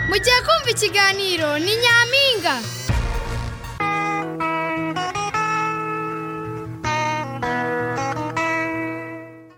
mugiye kumva ikiganiro ni nyampinga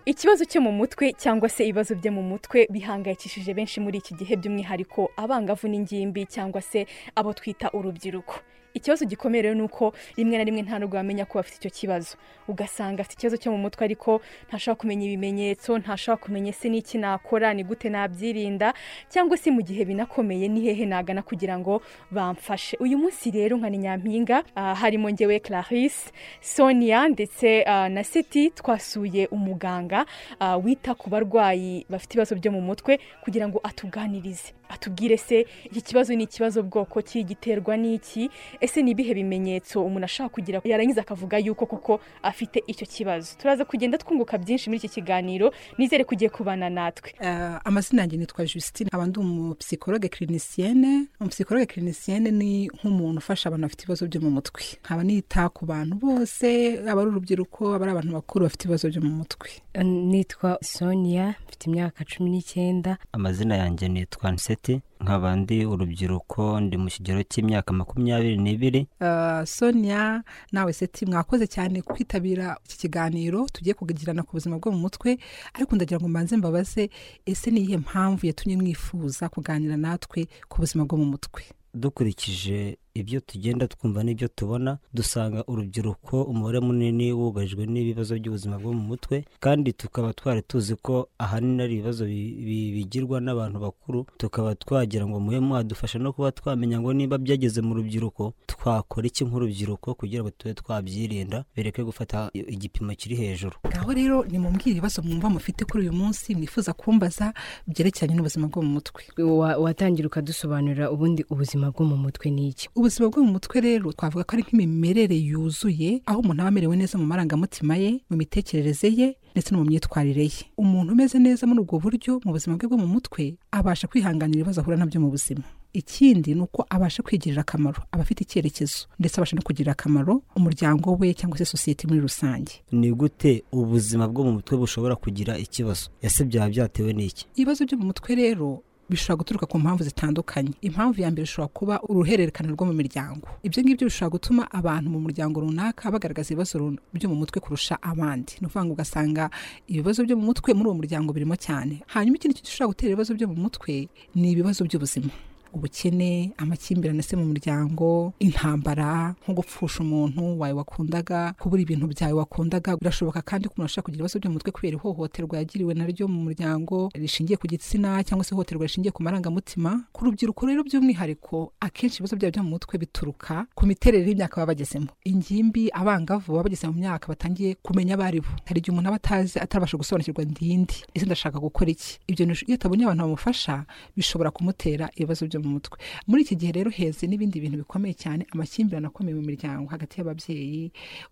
ikibazo cyo mu mutwe cyangwa se ibibazo byo mu mutwe bihangayikishije benshi muri iki gihe by'umwihariko abangavu n'ingimbi cyangwa se abo twita urubyiruko ikibazo gikomeye rero ni uko rimwe na rimwe nta nubwo wamenya ko bafite icyo kibazo ugasanga afite ikibazo cyo mu mutwe ariko ntashobora kumenya ibimenyetso ntashobora kumenya ese n'iki nakora ni gute nabyirinda cyangwa se mu gihe binakomeye ni hehe nagana kugira ngo bamfashe uyu munsi rero nka ni nyampinga ah, harimo ngewe clarisse sonia ndetse ah, na seti twasuye umuganga ah, wita ku barwayi bafite ibibazo byo mu mutwe kugira ngo atuganirize atubwire se iki kibazo ni ikibazo bwoko ki giterwa n'iki ese ni ibihe bimenyetso umuntu ashaka kugira yarangiza akavuga yuko koko afite icyo kibazo turaza kugenda twunguka byinshi muri iki kiganiro nizere kugiye kubana natwe Eh, amazina yanjye nitwa Justine nkaba ndi umupsikologe kirinisiene umupsikologe kirinisiene ni nk'umuntu ufasha abantu bafite ibibazo byo mu mutwe nkaba nita ku bantu bose aba ari urubyiruko aba ari abantu bakuru bafite ibibazo byo mu mutwe nitwa sonia mfite imyaka cumi n'icyenda amazina yanjye nitwa nseti nkaba ndi urubyiruko ndi mu kigero cy'imyaka makumyabiri n'ibiri Eh, sonia nawe seti mwakoze cyane kwitabira iki kiganiro tugiye kugirana ku buzima bwo mu mutwe ariko ndagira ngo mbanze mbabaze ese ni iyihe mpamvu yatumye mwifuza kuganira natwe ku buzima bwo mu mutwe dukurikije ibyo tugenda twumva n'ibyo tubona dusanga urubyiruko umubare munini wugarijwe n'ibibazo by'ubuzima bwo mu mutwe kandi tukaba twari tuzi ko ahanini ari ibibazo bi- bi- bigirwa n'abantu bakuru tukaba twagira ngo mube mwadufasha no kuba twamenya ngo niba byageze mu rubyiruko twakora iki nk'urubyiruko kugira ngo tube twabyirinda bireke gufata igipimo kiri hejuru ngaho rero nimumbwire ibibazo mwumva mufite kuri uyu munsi mwifuza kumbaza byerekeranye n'ubuzima bwo mu mutwe Wa- watangira ukadusobanurira ubundi ubuzima bwo mu mutwe ni iki ubuzima bwo mu mutwe rero twavuga ko ari nk'imimerere yuzuye aho umuntu aba amerewe neza mu marangamutima ye mu mitekerereze ye ndetse no mu myitwarire ye umuntu umeze neza muri ubwo buryo mu buzima bwe bwo mu mutwe abasha kwihanganira ibibazo ahura nabyo mu buzima ikindi ni uko abasha kwigirira akamaro aba afite icyerekezo ndetse abasha no kugirira akamaro umuryango we cyangwa se sosiyete muri rusange ni gute ubuzima bwo mu mutwe bushobora kugira ikibazo ese byaba byatewe n'iki ibibazo byo mu mutwe rero bishobora guturuka ku mpamvu zitandukanye impamvu ya mbere ishobora kuba uruhererekane rwo mu miryango ibyo ngibyo bishobora gutuma abantu mu muryango runaka bagaragaza ibibazo run- byo mu mutwe kurusha abandi ni ukuvuga ngo ugasanga ibibazo byo mu mutwe muri uwo muryango birimo cyane hanyuma ikindi kintu gishobora gutera ibibazo byo mu mutwe ni ibibazo by'ubuzima ubukene amakimbirane se mu muryango intambara nko gupfusha umuntu wawe wakundaga kubura ibintu byawe wakundaga birashoboka kandi ko umuntu ashobora kugira ibibazo byo mu mutwe kubera ihohoterwa yagiriwe naryo mu muryango rishingiye ku gitsina cyangwa se ihohoterwa rishingiye ku marangamutima ku rubyiruko rero by'umwihariko akenshi ibibazo byabo byo mu mutwe bituruka ku miterere y'imyaka baba bagezemo ingimbi abangavu baba bageze mu myaka batangiye kumenya abo ari bo hari igihe umuntu aba atazi atarabasha gusobanukirwa ndindi ese ndashaka gukora iki ibyo ni- iyo atabonye abantu bamufasha bishobora kumutera ibibazo byo mu mutwe muri iki gihe rero heze n'ibindi bintu bikomeye cyane amakimbirane akomeye mu miryango hagati y'ababyeyi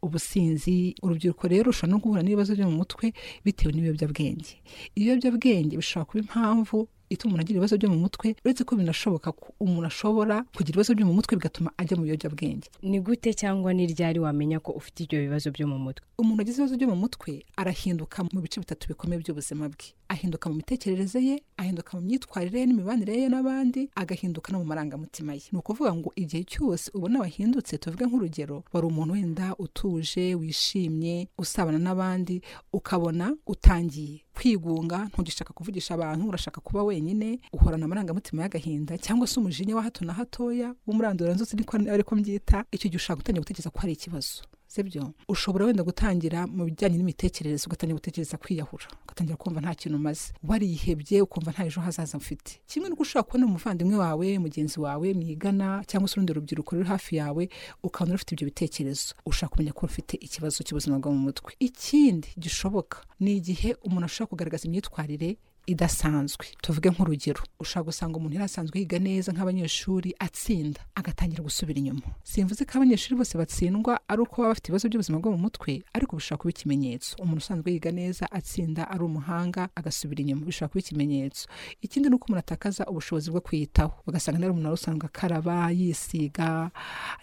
ubusinzi urubyiruko rero rushobora no guhura n'ibibazo byo mu mutwe bitewe n'ibiyobyabwenge ibiyobyabwenge bishobora kuba impamvu ituma umuntu agira ibibazo byo mu mutwe uretse ko binashoboka ko umuntu ashobora kugira ibibazo byo mu mutwe bigatuma ajya mu biyobyabwenge ni gute cyangwa ni ryari wamenya ko ufite ibyo bibazo byo mu mutwe umuntu agize ibibazo byo mu mutwe arahinduka mu bice bitatu bikomeye by'ubuzima bwe ahinduka mu mitekerereze ye ahinduka mu myitwarire ye n'imibanire ye n'abandi agahinduka no mu marangamutima ye ni ukuvuga ngo igihe cyose ubona wahindutse tuvuge nk'urugero wari umuntu wenda utuje wishimye usabana n'abandi ukabona utangiye kwigunga ntugishaka kuvugisha abantu urashaka kuba wenyine uhorana amarangamutima y'agahinda cyangwa se umujinya wa hato na hatoya w'umuranduranzutsi niko ariko mbyita icyo gihe ushaka gutangira gutekereza ko hari ikibazo sibyo ushobora wenda gutangira mu bijyanye n'imitekerereze ugatangira gutekereza kwiyahura ugatangira kumva nta kintu umaze warihebye ukumva nta ejo hazaza mfite kimwe n'uko ushobora kubona umuvandimwe wawe mugenzi wawe mwigana cyangwa se urundi rubyiruko ruri hafi yawe ukabona rufite ibyo bitekerezo ushaka kumenya ko rufite ikibazo cy'ubuzima bwo mu mutwe ikindi gishoboka ni igihe umuntu ashobora kugaragaza imyitwarire idasanzwe tuvuge nk'urugero ushobora gusanga umuntu yari asanzwe yiga neza nk'abanyeshuri atsinda agatangira gusubira inyuma simvuze ko abanyeshuri bose batsindwa ari uko baba bafite ibibazo by'ubuzima bwo mu mutwe ariko bishobora kuba ikimenyetso umuntu usanzwe yiga neza atsinda ari umuhanga agasubira inyuma bishobora kuba ikimenyetso ikindi ni uko umuntu atakaza ubushobozi bwo kwiyitaho ugasanga nawe umuntu wari usanzwe akaraba yisiga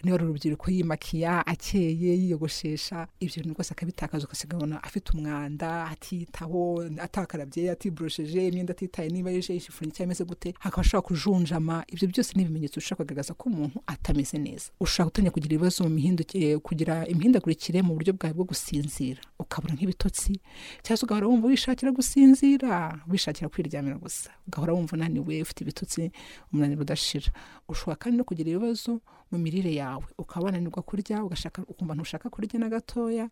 niba ari urubyiruko yimakiya akeye yiyogoshesha ibyo bintu rwose akabitakaza ugasigabona afite umwanda atiyitaho atakarabye atiborosheje yamwambajije imyenda atitaye niba yeje yishifuranye cyangwa imeze gute hakaba ashobora kujunjama ibyo byose ni ibimenyetso bishobora kugaragaza ko umuntu atameze neza ushobora gutangira kugira ibibazo mu mihindukire kugira imihindagurikire mu buryo bwawe bwo gusinzira ukabura nk'ibitotsi cyangwa se ugahora wumva wishakira gusinzira wishakira kwiryamira gusa ugahora wumva unaniwe ufite ibitotsi umunaniro udashira ushobora kandi no kugira ibibazo mu mirire yawe ukaba wananirwa kurya ugashaka ukumva ntushaka kurya na gatoya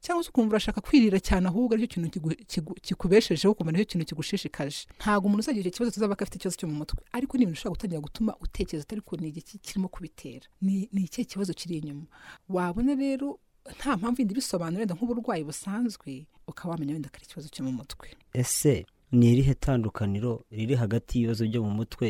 cyangwa se ukumva urashaka kwirira cyane ahubwo aricyo kintu kigu- kigu- kikubeshejeho ukumva aricyo kintu kigushishikaje ntabwo umuntu uzagira icyo kibazo tuzaba ko afite ikibazo cyo mu mutwe ariko ni ibintu ushobora gutangira gutuma utekereza utari ku ni iki kirimo kubitera ni ni ikihe kibazo kiri inyuma wabona rero nta mpamvu yindi ibisobanura wenda nk'uburwayi busanzwe ukaba wamenya wenda ko ari ikibazo cyo mu mutwe ese ni irihe tandukaniro riri hagati y'ibibazo byo mu mutwe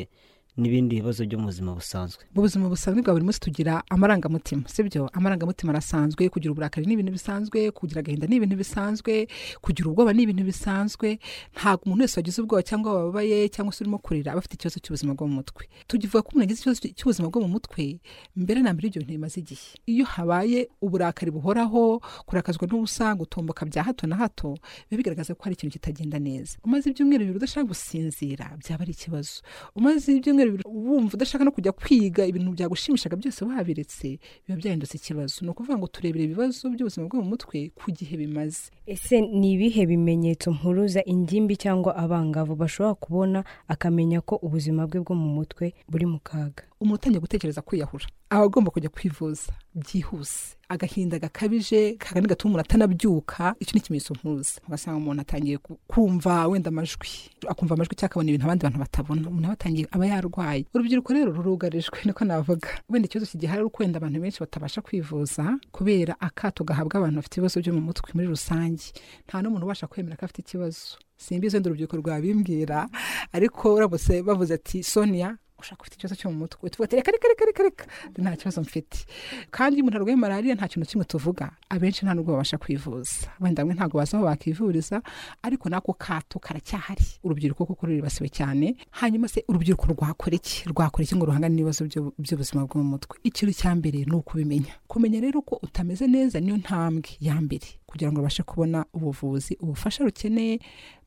n'ibindi bibazo byo mu buzima busanzwe mu buzima busanzwe bwa buri munsi tugira amarangamutima sibyo amarangamutima arasanzwe kugira uburakari ni ibintu bisanzwe kugira agahinda ni ibintu bisanzwe kugira ubwoba ni ibintu bisanzwe ntabwo umuntu wese wagize ubwoba cyangwa wababaye cyangwa se urimo kurira aba afite ikibazo cy'ubuzima bwo mu mutwe tuvuga ko umuntu yagize ikibazo cy'ubuzima bwo mu mutwe mbere na mbere ibyo bintu bimaze igihe iyo habaye uburakari buhoraho kurakazwa n'ubusa gutomboka bya hato na hato biba bigaragaza ko hari ikintu kitagenda neza umaze ibyumweru bibiri udashaka gusinzira byaba ari ikibazo umaze ibyumweru bibiri wumva udashaka no kujya kwiga ibintu byagushimishaga byose wabiretse biba byahindutse ikibazo ni ukuvuga ngo turebere ibibazo by'ubuzima bwo mu mutwe ku gihe bimaze ese ni ibihe bimenyetso mpuruza ingimbi cyangwa abangavu bashobora kubona akamenya ko ubuzima bwe bwo mu mutwe buri mu kaga umuntu utangiye gutekereza kwiyahura aba agomba kujya kwivuza byihuse agahinda gakabije kagani gatuma umuntu atanabyuka icyo ni ikimenyetso mpuruza ugasanga umuntu atangiye ku- kumva wenda amajwi akumva amajwi cyangwa akabona ibintu abandi bantu batabona umuntu aba atangiye aba yarwaye urubyiruko rero rurugarijwe niko navuga wenda ikibazo kigihari ari uko wenda abantu benshi batabasha kwivuza kubera akato gahabwa abantu bafite ibibazo byo mu mutwe muri rusange nta n'umuntu ubasha kwemera ko afite ikibazo simbizi wenda urubyiruko rwabimbwira ariko uramutse bavuze ati sonia ushaka ufite ikibazo cyo mu mutwe tuvuga ati reka reka reka reka reka nta kibazo mfite kandi iyo umuntu arwaye malariya nta kintu kimwe tuvuga abenshi nta nubwo babasha kwivuza wenda bamwe ntabwo bazi aho bakivuriza ariko n'ako kato karacyahari urubyiruko kuko ruribasiwe cyane hanyuma se urubyiruko rwakora iki rwakora iki ngo ruhangane n'ibibazo byo- by'ubuzima bwo mu mutwe ikintu cya mbere ni ukubimenya kumenya rero ko utameze neza niyo ntambwe ya mbere kugira ngo babashe kubona ubuvuzi ubufasha rukeneye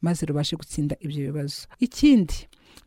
maze rubashe gutsinda ibyo bibazo ikindi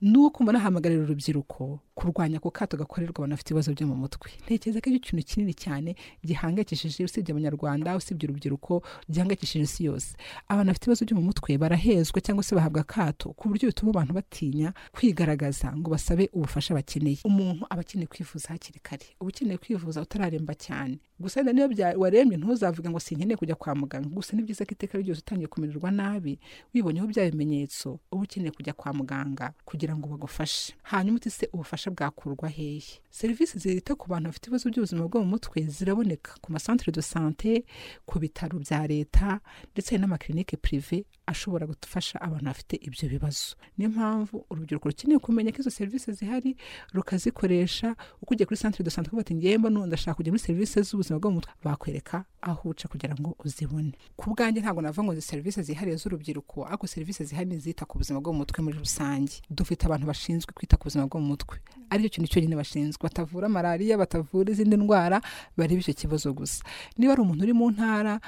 ni uko mbona hahamagarira urubyiruko kurwanya ako kato gakorerwa abantu bafite ibibazo byo mu mutwe ntekereza ko ari ikintu kinini cyane gihangayikishije usibye abanyarwanda usibye urubyiruko gihangayikishije isi yose abantu bafite ibibazo byo mu mutwe barahezwa cyangwa se bahabwa akato ku buryo bituma abantu batinya kwigaragaza ngo basabe ubufasha bakeneye umuntu aba akeneye kwivuza hakiri kare uba ukeneye kwivuza utararemba cyane gusa wenda niba bya- warembye ntuzavuga ngo sinkeneye kujya kwa muganga gusa ni byiza ko iteka ryose utangiye kumererwa nabi wibonyeho bya bimenyetso uba ukeneye kujya kwa muganga kugira ngo bagufashe hanyuma uti se ubufasha bwakurwa hehe serivisi zita ku bantu bafite ibibazo by'ubuzima bwo mu mutwe ziraboneka ku masantere de sante ku bitaro bya leta ndetse hari n'amakirinike pirive ashobora gufasha abantu bafite ibyo bibazo niyo mpamvu urubyiruko rukeneye kumenya ko izo serivisi zihari rukazikoresha uko ugiye kuri santere de sante ukavuga ati ngewe mbona ubu ndashaka kujya muri serivisi z'ubuzima bwo mu mutwe bakwereka aho uca kugira ngo uzibone ku bwanjye ntabwo navuga ngo izi serivisi zihariye z'urubyiruko ariko serivisi zihariye ni izita ku buzima bwo mu mutwe muri rusange dufite abantu bashinzwe kwita ku buzima bwo mu mutwe aricyo kintu cyonyine bashinzwe batavura malariya batavura izindi ndwara bareba icyo kibazo gusa niba ari umuntu uri mu ntara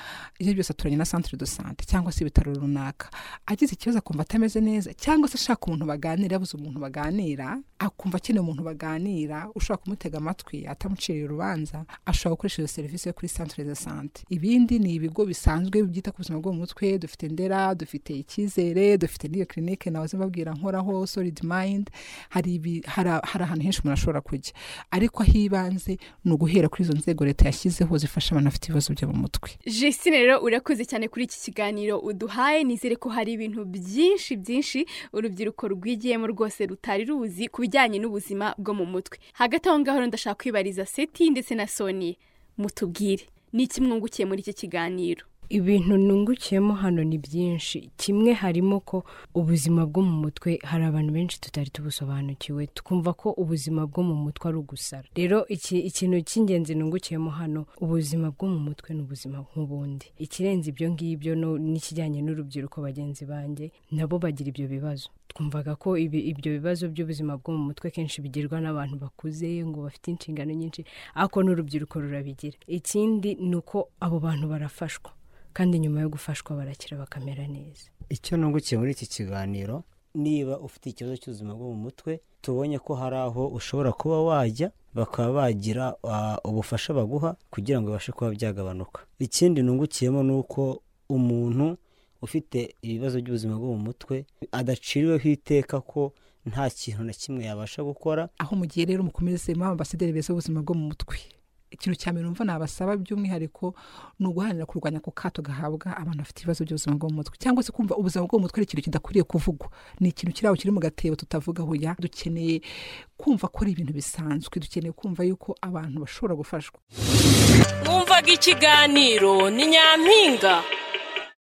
ibyo byose aturanye na centre de sante cyangwa se ibitaro runaka agize ikibazo akumva atameze neza cyangwa se ashaka umuntu baganira yabuze umuntu baganira akumva akeneye umuntu baganira ushobora kumutega amatwi atamuciriye urubanza ashobora gukoresha izo serivisi yo kuri centre de sante ibindi ni ibigo bisanzwe byita ku buzima bwo mu mutwe dufite ndera dufite icyizere dufite n'iyo clinique nahoze mbabwira nkoraho solid mind hari ibi- hari- hari ahantu henshi umuntu ashobora kujya ariko ah'ibanze ni uguhera kuri izo nzego leta yashyizeho zifasha abantu bafite ibibazo byo mu mutwe Justine rero urakoze cyane kuri iki kiganiro uduhaye nizere ko hari ibintu byinshi byinshi urubyiruko rwigiyemo rwose rutari ruzi ku bijyanye n'ubuzima bwo mu mutwe hagati aho ngaho rero ndashaka kwibariza seti ndetse na soni mutubwire ni iki mwungukiye muri iki kiganiro ibintu nungukiyemo hano ni byinshi kimwe harimo ko ubuzima bwo mu mutwe hari abantu benshi tutari tubusobanukiwe twumva ko ubuzima bwo mu mutwe ari ugusara rero iki- ikintu cy'ingenzi nungukiyemo hano ubuzima bwo mu mutwe ni ubuzima nk'ubundi ikirenze ibyo ngibyo no- n'ikijyanye n'urubyiruko bagenzi banjye nabo bagira ibyo bibazo twumvaga ko ibi- ibyo bibazo by'ubuzima bwo mu mutwe kenshi bigirwa n'abantu bakuze ngo bafite inshingano nyinshi ariko n'urubyiruko rurabigira ikindi ni uko abo bantu barafashwa kandi nyuma yo gufashwa barakira bakamera neza icyo nungukiye muri iki kiganiro niba ufite ikibazo cy'ubuzima bwo mu mutwe tubonye ko hari aho ushobora kuba wajya bakaba bagira ah, ubufasha baguha kugira ngo bibashe kuba byagabanuka ikindi nungukiyemo ni uko umuntu ufite ibibazo by'ubuzima bwo mu mutwe adaciriweho iteka ko nta kintu na kimwe yabasha gukora aho mugiye rero mukomeze mwa ambasaderi beza b'ubuzima bwo mu mutwe ikintu cya mbere numva nabasaba by'umwihariko ni uguharanira kurwanya ako kato gahabwa abantu bafite ibibazo by'ubuzima bwo mu mutwe cyangwa se kumva ubuzima bwo mu mutwe ari ikintu kidakwiriye kuvugwa ni ikintu kiri aho kiri mu gatebo tutavuga hoya dukeneye kumva ko ari ibintu bisanzwe dukeneye kumva yuko abantu bashobora gufashwa mwumvaga ikiganiro ni nyampinga